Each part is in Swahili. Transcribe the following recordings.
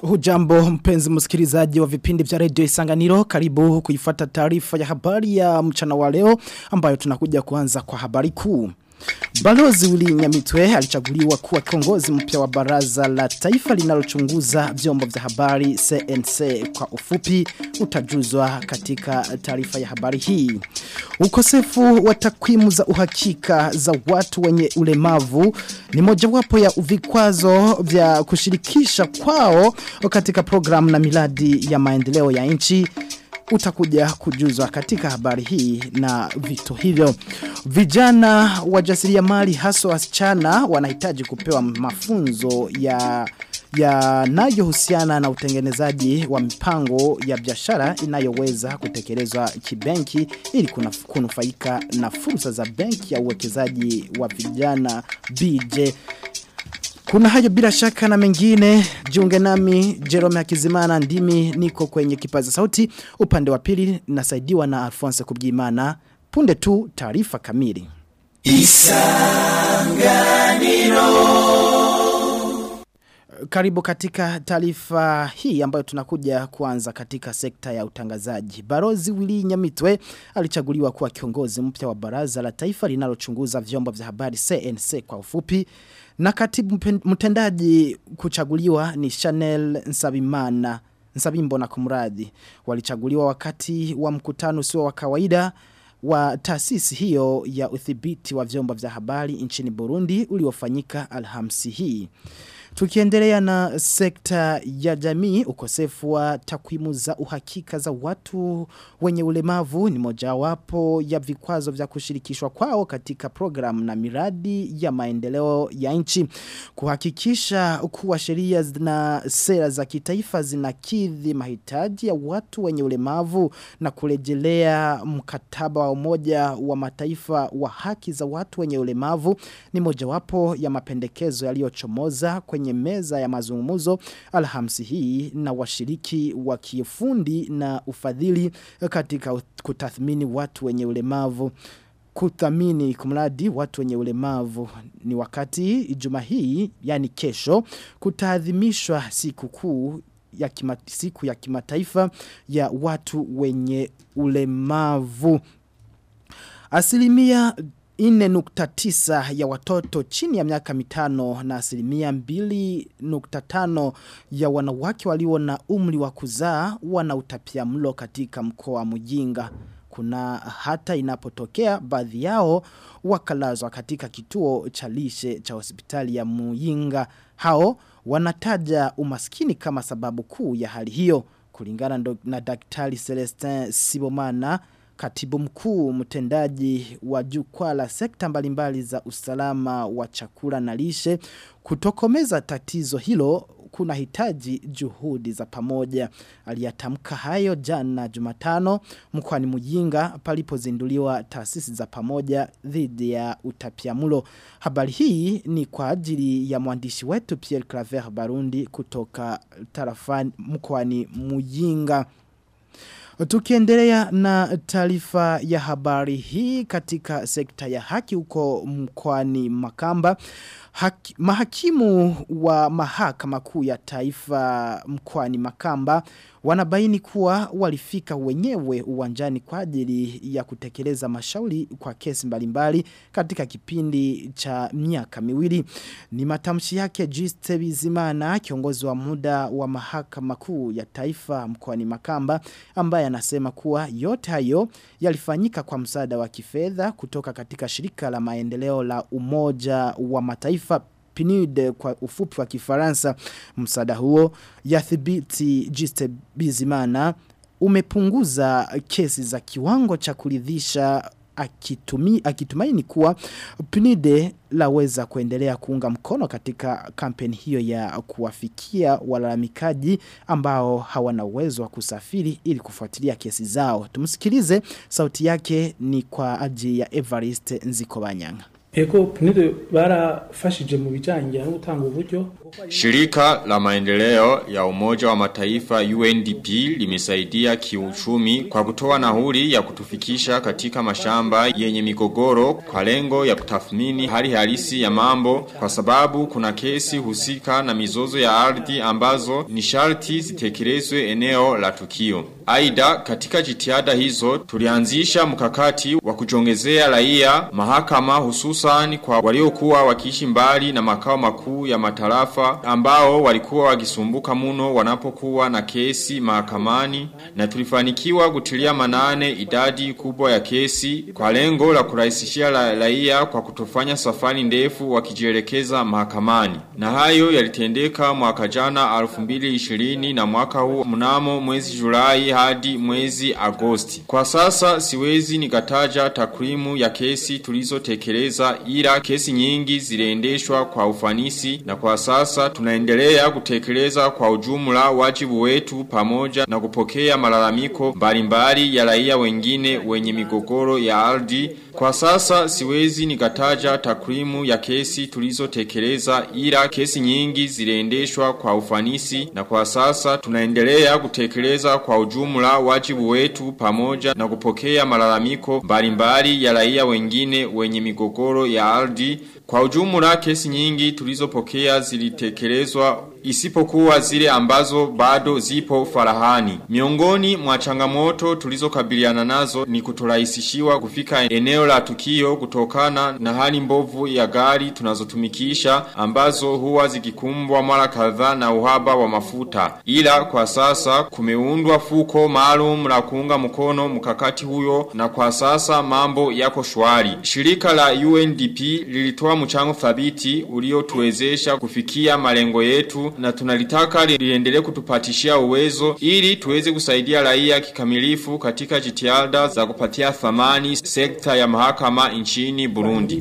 Hujambo mpenzi msikilizaji wa vipindi vya redio Isanganiro karibu kuifata taarifa ya habari ya mchana wa leo ambayo tunakuja kuanza kwa habari kuu. Balozi Willy Nyamitwe alichaguliwa kuwa kiongozi mpya wa baraza la taifa linalochunguza vyombo vya habari CNC kwa ufupi utajuzwa katika taarifa ya habari hii. Ukosefu wa takwimu za uhakika za watu wenye ulemavu ni mojawapo ya vikwazo vya kushirikisha kwao katika programu na miladi ya maendeleo ya nchi utakuja kujuzwa katika habari hii na vitu hivyo. Vijana wajasiriamali hasa wasichana wanahitaji kupewa mafunzo ya yanayohusiana na utengenezaji wa mipango ya biashara inayoweza kutekelezwa kibenki ili kunufaika na fursa za benki ya uwekezaji wa vijana BJ kuna hayo bila shaka na mengine, jiunge nami, Jerome Hakizimana ndimi niko kwenye kipaza sauti, upande wa pili nasaidiwa na Alphonse Kubgimana, punde tu taarifa kamili. Isanganiro Karibu katika taarifa hii ambayo tunakuja kuanza katika sekta ya utangazaji. Barozi Willy Nyamitwe alichaguliwa kuwa kiongozi mpya wa baraza la taifa linalochunguza vyombo vya habari CNC kwa ufupi. Na katibu mtendaji kuchaguliwa ni Chanel Nsabimana, Nsabimbo na kumradi. Walichaguliwa wakati wa mkutano usio wa kawaida wa taasisi hiyo ya uthibiti wa vyombo vya habari nchini Burundi uliofanyika alhamsi hii. Tukiendelea na sekta ya jamii, ukosefu wa takwimu za uhakika za watu wenye ulemavu ni mojawapo ya vikwazo vya kushirikishwa kwao katika programu na miradi ya maendeleo ya nchi. Kuhakikisha kuwa sheria na sera za kitaifa zinakidhi mahitaji ya watu wenye ulemavu na kurejelea mkataba wa umoja wa mataifa wa haki za watu wenye ulemavu ni mojawapo ya mapendekezo yaliyochomoza kwenye kwenye meza ya mazungumuzo alhamsi hii na washiriki wa kiufundi na ufadhili katika kutathmini watu wenye ulemavu kuthamini kumradi watu wenye ulemavu ni wakati juma hii yani kesho kutaadhimishwa siku kuu ya kima, siku ya kimataifa ya watu wenye ulemavu asilimia 4.9 ya watoto chini ya miaka mitano na asilimia 2.5 ya wanawake walio na umri wa kuzaa wana utapia mlo katika mkoa wa Mujinga. Kuna hata inapotokea baadhi yao wakalazwa katika kituo cha lishe cha hospitali ya Muyinga. Hao wanataja umaskini kama sababu kuu ya hali hiyo. Kulingana na daktari Celestin Sibomana katibu mkuu mtendaji wa jukwaa la sekta mbalimbali za usalama wa chakula na lishe kutokomeza tatizo hilo kuna hitaji juhudi za pamoja aliyatamka hayo jana Jumatano mkoani Mujinga palipozinduliwa taasisi za pamoja dhidi ya utapiamlo habari hii ni kwa ajili ya mwandishi wetu Pierre Claver Barundi kutoka tarafani mkoani Mujinga Tukiendelea na taarifa ya habari hii katika sekta ya haki huko mkwani Makamba. Haki, mahakimu wa mahakama kuu ya taifa mkwani Makamba wanabaini kuwa walifika wenyewe uwanjani kwa ajili ya kutekeleza mashauri kwa kesi mbalimbali katika kipindi cha miaka miwili. Ni matamshi yake Juste Bizimana kiongozi wa muda wa mahakama kuu ya taifa mkoani Makamba ambaye anasema kuwa yote hayo yalifanyika kwa msaada wa kifedha kutoka katika shirika la maendeleo la umoja wa mataifa PNUD kwa ufupi wa kifaransa msaada huo yathibiti Juste Bizimana umepunguza kesi za kiwango cha kuridhisha akitumi, akitumaini kuwa PNUD laweza kuendelea kuunga mkono katika kampeni hiyo ya kuwafikia walalamikaji ambao hawana uwezo wa kusafiri ili kufuatilia kesi zao. Tumsikilize sauti yake ni kwa ajili ya Evariste Nzikobanyanga. ego PNUD barafashije mu bijanye no gutanga uburyo Shirika la maendeleo ya umoja wa mataifa UNDP limesaidia kiuchumi kwa kutoa nahuri ya kutufikisha katika mashamba yenye migogoro kwa lengo ya kutathmini hali halisi ya mambo kwa sababu kuna kesi husika na mizozo ya ardhi ambazo ni sharti zitekelezwe eneo la tukio. Aida katika jitihada hizo tulianzisha mkakati wa kujongezea raia mahakama hususan kwa waliokuwa wakiishi mbali na makao makuu ya matarafa ambao walikuwa wakisumbuka muno wanapokuwa na kesi mahakamani na tulifanikiwa kutilia manane idadi kubwa ya kesi kwa lengo la kurahisishia raia kwa kutofanya safari ndefu wakijielekeza mahakamani na hayo yalitendeka mwaka jana 2020 na mwaka huu mnamo mwezi Julai hadi mwezi Agosti. Kwa sasa siwezi nikataja takwimu ya kesi tulizotekeleza ila kesi nyingi ziliendeshwa kwa ufanisi na kwa sasa tunaendelea kutekeleza kwa ujumla wajibu wetu pamoja na kupokea malalamiko mbalimbali ya raia wengine wenye migogoro ya ardhi. Kwa sasa siwezi nikataja takwimu ya kesi tulizotekeleza ila kesi nyingi ziliendeshwa kwa ufanisi na kwa sasa tunaendelea kutekeleza kwa ujumla wajibu wetu pamoja na kupokea malalamiko mbalimbali ya raia wengine wenye migogoro ya ardhi. Kwa ujumla kesi nyingi tulizopokea zilitekelezwa isipokuwa zile ambazo bado zipo farahani. Miongoni mwa changamoto tulizokabiliana nazo ni kutorahisishiwa kufika eneo la tukio kutokana na hali mbovu ya gari tunazotumikisha ambazo huwa zikikumbwa mara kadhaa na uhaba wa mafuta. Ila kwa sasa kumeundwa fuko maalum la kuunga mkono mkakati huyo na kwa sasa mambo yako shwari. Shirika la UNDP lilitoa mchango thabiti uliotuwezesha kufikia malengo yetu na tunalitaka liendelee kutupatishia uwezo ili tuweze kusaidia raia kikamilifu katika jitihada za kupatia thamani sekta ya mahakama nchini Burundi.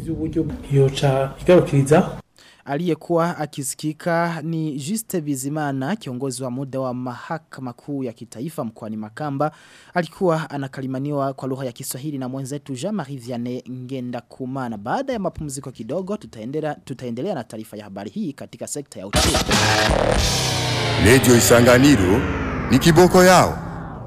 yoca igarukiriza Aliyekuwa akisikika ni Juste Bizimana kiongozi wa muda wa mahakama kuu ya kitaifa mkoani Makamba alikuwa anakalimaniwa kwa lugha ya Kiswahili na mwenzetu Jean-Marie Vianney Ngenda Kumana baada ya mapumziko kidogo tutaendelea tutaendelea na taarifa ya habari hii katika sekta ya uchumi Radio Isanganiro ni kiboko yao.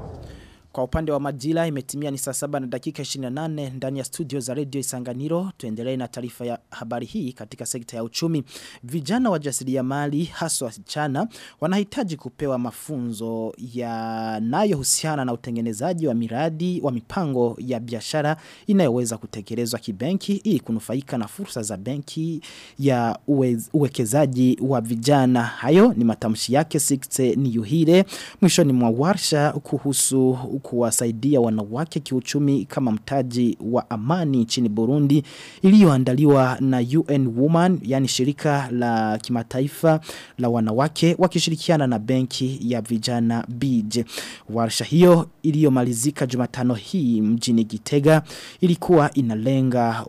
Kwa upande wa majila imetimia ni saa saba na dakika 28 ndani ya studio za Radio Isanganiro. Tuendelee na taarifa ya habari hii katika sekta ya uchumi. Vijana wajasiriamali haswa wasichana wanahitaji kupewa mafunzo yanayohusiana na utengenezaji wa miradi wa mipango ya biashara inayoweza kutekelezwa kibenki ili kunufaika na fursa za benki ya uwez, uwekezaji wa vijana. Hayo ni matamshi yake Sixte Niyuhire mwishoni mwa warsha kuhusu kuwasaidia wanawake kiuchumi kama mtaji wa amani nchini Burundi iliyoandaliwa na UN Woman yani shirika la kimataifa la wanawake wakishirikiana na benki ya vijana BJ. Warsha hiyo iliyomalizika Jumatano hii mjini Gitega ilikuwa inalenga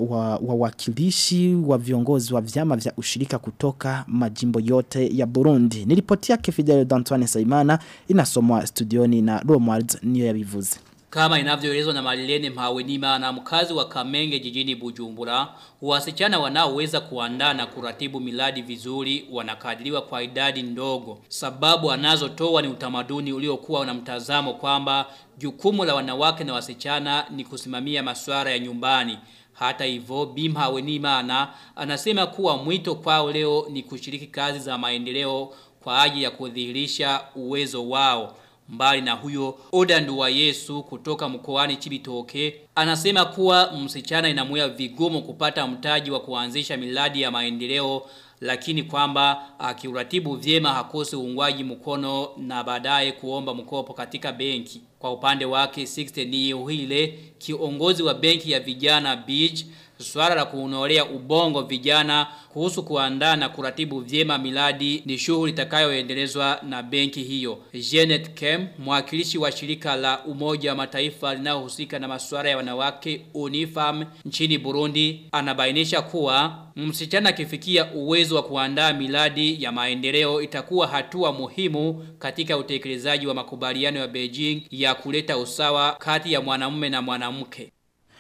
wawakilishi wa, wa, wa viongozi wa vyama vya ushirika kutoka majimbo yote ya Burundi. Nilipoti yake Fidel D'Antoine Saimana inasomwa studioni na Romuald niyo yabivuze. Kama inavyoelezwa na Marilene Mhawenima na mkazi wa Kamenge jijini Bujumbura, wasichana wanaoweza kuandaa na kuratibu miladi vizuri wanakadiriwa kwa idadi ndogo. Sababu anazotoa ni utamaduni uliokuwa na mtazamo kwamba jukumu la wanawake na wasichana ni kusimamia masuala ya nyumbani. Hata hivyo Bimha Wenimana anasema kuwa mwito kwao leo ni kushiriki kazi za maendeleo kwa ajili ya kudhihirisha uwezo wao. Mbali na huyo Oda Nduwa Yesu kutoka mkoani Chibitoke anasema kuwa msichana inamuya vigumu kupata mtaji wa kuanzisha miladi ya maendeleo lakini kwamba akiuratibu vyema hakosi uungwaji mkono na baadaye kuomba mkopo katika benki. Kwa upande wake 60 ni uhile kiongozi wa benki ya vijana Beach Swala la kuunolea ubongo vijana kuhusu kuandaa na kuratibu vyema miladi ni shughuli itakayoendelezwa na benki hiyo. Janet Kem, mwakilishi wa shirika la Umoja wa Mataifa linalohusika na masuala ya wanawake UNIFAM nchini Burundi, anabainisha kuwa msichana akifikia uwezo wa kuandaa miladi ya maendeleo itakuwa hatua muhimu katika utekelezaji wa makubaliano ya Beijing ya kuleta usawa kati ya mwanamume na mwanamke.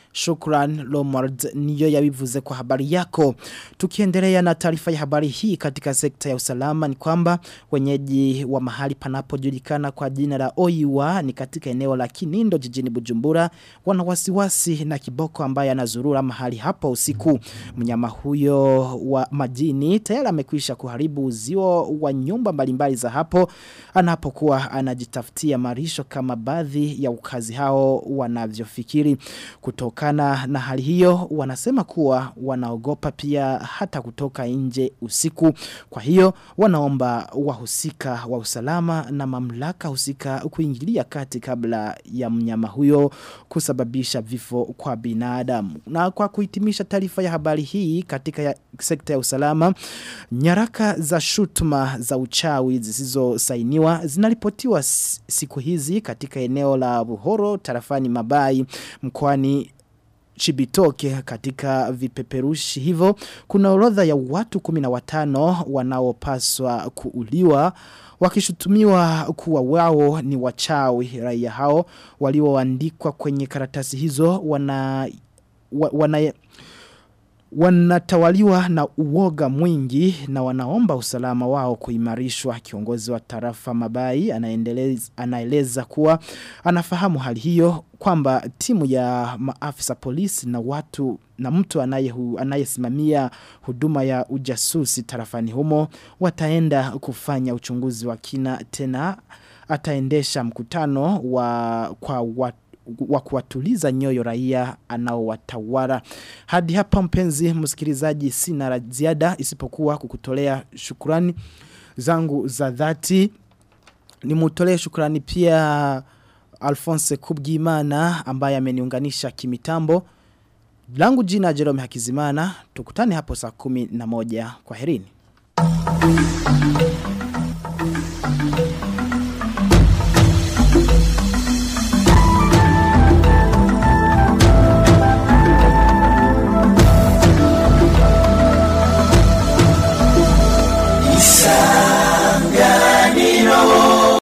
Shukran Lomard niyo yabivuze kwa habari yako. Tukiendelea na taarifa ya habari hii katika sekta ya usalama ni kwamba wenyeji wa mahali panapojulikana kwa jina la Oiwa ni katika eneo la Kinindo jijini Bujumbura wana wasiwasi na kiboko ambaye anazurura mahali hapo usiku. Mnyama huyo wa majini tayari amekwisha kuharibu uzio wa nyumba mbalimbali za hapo anapokuwa anajitafutia marisho kama baadhi ya ukazi hao wanavyofikiri kutokana na hali hiyo wanasema kuwa wanaogopa pia hata kutoka nje usiku kwa hiyo wanaomba wahusika wa usalama na mamlaka husika kuingilia kati kabla ya mnyama huyo kusababisha vifo kwa binadamu na kwa kuhitimisha taarifa ya habari hii katika ya sekta ya usalama nyaraka za shutuma za uchawi zisizosainiwa zinaripotiwa s- siku hizi katika eneo la Buhoro tarafani Mabai mkoani Chibitoke katika vipeperushi hivyo kuna orodha ya watu 15 wanaopaswa kuuliwa wakishutumiwa kuwa wao ni wachawi raia hao walioandikwa kwenye karatasi hizo wana wa, wana wanatawaliwa na uoga mwingi na wanaomba usalama wao kuimarishwa kiongozi wa tarafa mabai anaendeleza anaeleza kuwa anafahamu hali hiyo kwamba timu ya maafisa polisi na watu na mtu anaye anayesimamia huduma ya ujasusi tarafani humo wataenda kufanya uchunguzi wa kina tena ataendesha mkutano wa kwa watu wa kuwatuliza nyoyo raia anaowatawala. Hadi hapa mpenzi msikilizaji sina la ziada isipokuwa kukutolea shukrani zangu za dhati. Nimutolee shukrani pia Alphonse Kubgimana ambaye ameniunganisha kimitambo. Langu jina Jerome Hakizimana. Tukutane hapo saa kumi na moja. Kwa herini.